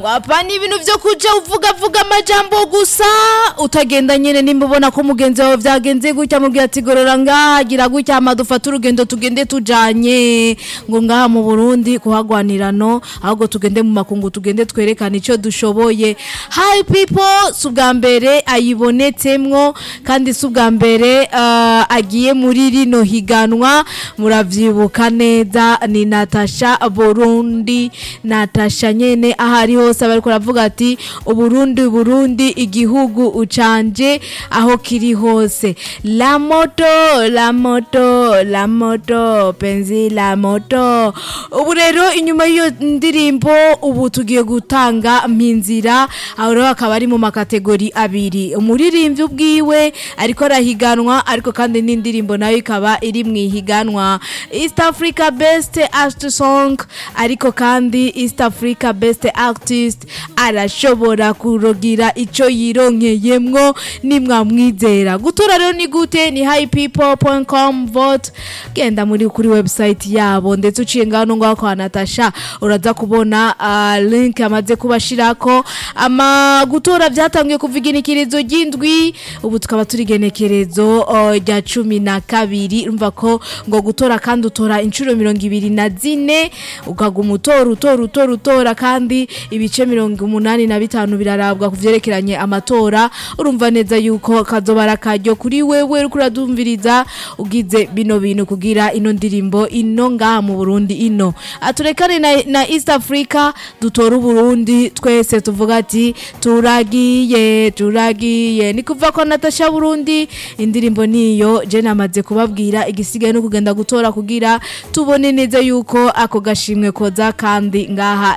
ngo apana ibintu vyo kuja uvuga vuga amajambo gusa utagenda nyene nimba ubona ko mugenzi wawe vyagenze gutya mubwira ati gorora ngaha gira gutya hama dufate urugendo tugende tujanye ngo ngaha mu Burundi kuhagwanirano ahubwo tugende mu makungu tugende twerekane ico dushoboye hi people si ubwa mbere ayibonetsemwo kandi si ubwa mbere ah, agiye muri rino higanwa muravyibuka neza ni Natasha Burundi Natasha nyene aho ari hose bariko baravuga ati Uburundi Burundi igihugu ucanje aho kiri hose la moto la moto la moto penzi la moto ubu rero inyuma y'iyo ndirimbo ubu tugiye gutanga mpinzira aho rero akaba ari mu makategori abiri umuririmbyi ubwiwe ariko arahiganwa ariko kandi n'indirimbo nayo ikaba iri mu ihiganwa East Africa Best Art Song ariko kandi East Africa Best Artist arashobora kurogira ico yironkeyemwo nimwamwizera gutora rero ni gute ni highpeople.com vote genda muri kuri website yabo ndetse uciye ngaho ngaho kwa Natasha uraza kubona uh, link amaze kubashirako ama gutora byatangiye kuva igenekerezo ry'indwi ubu tukaba turi igenekerezo uh, rya cumi na kabiri urumva ko ngo gutora kandi utora inshuro mirongo ibiri na zine ukaguma utora utora utora utora kandi ibice mirongo umunani na bitanu birarabwa ku vyerekeranye amatora urumva neza yuko kazobara akaryo kuri wewe uriko uradumviriza ugize bino bintu kugira ino ndirimbo ino ngaha mu Burundi ino aturekane na, na East Africa dutora Burundi twese tuvuga ati turagiye turagiye ni kuva ko Natasha Burundi indirimbo niyo je namaze kubabwira igisigaye no kugenda gutora kugira tubone neza yuko ako gashimwe koza kandi ngaha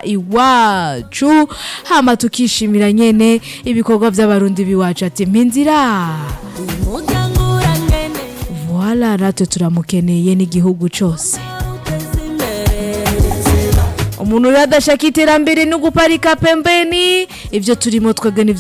iwacu hama tukishimira nyene ibikorwa by'abarundi biwacu ati mpinzira umuryango urangene Voila natwe turamukeneye n'igihugu cyose uteze imbere umuntu rero adashaka iterambere no guparika pembeni ibyo turimo twebwe ni